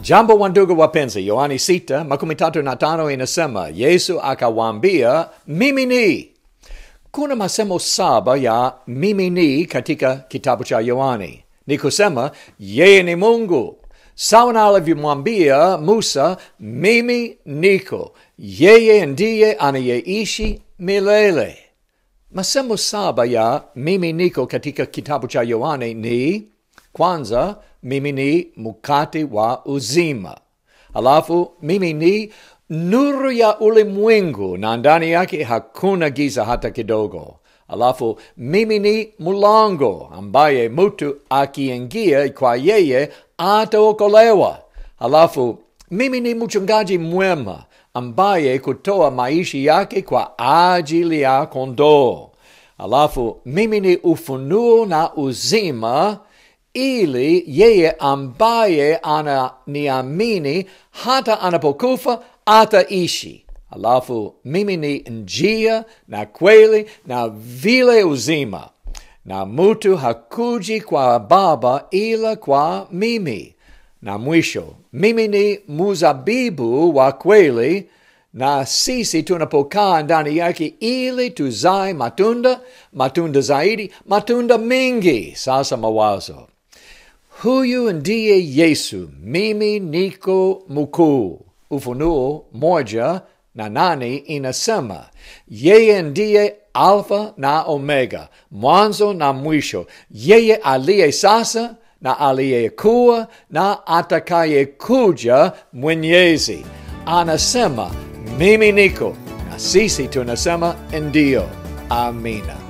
Jambo wa ndugu wapenzi, Yohani sita makumi tatu na tano inasema Yesu akawaambia mimi ni. Kuna masemo saba ya mimi ni katika kitabu cha Yohani. Ni kusema yeye ni Mungu, sawa na alivyomwambia Musa, mimi niko, yeye ndiye anayeishi milele. Masemo saba ya mimi niko katika kitabu cha Yohane ni kwanza, mimi ni mkate wa uzima. Alafu mimi ni nuru ya ulimwengu na ndani yake hakuna giza hata kidogo. Alafu mimi ni mlango ambaye mtu akiingia kwa yeye ataokolewa. Alafu mimi ni mchungaji mwema ambaye kutoa maisha yake kwa ajili ya kondoo. Alafu mimi ni ufunuo na uzima, ili yeye ambaye ananiamini hata anapokufa ataishi. Alafu mimi ni njia na kweli na vile uzima, na mtu hakuji kwa Baba ila kwa mimi. Na mwisho, mimi ni muzabibu wa kweli, na sisi tunapokaa ndani yake ili tuzae matunda, matunda zaidi, matunda mengi. Sasa mawazo, huyu ndiye Yesu, mimi niko mkuu. Ufunuo moja na nane inasema yeye ndiye Alfa na Omega, mwanzo na mwisho, yeye aliye sasa na aliyekuwa na atakayekuja Mwenyezi. Anasema mimi niko, na sisi tunasema ndio. Amina.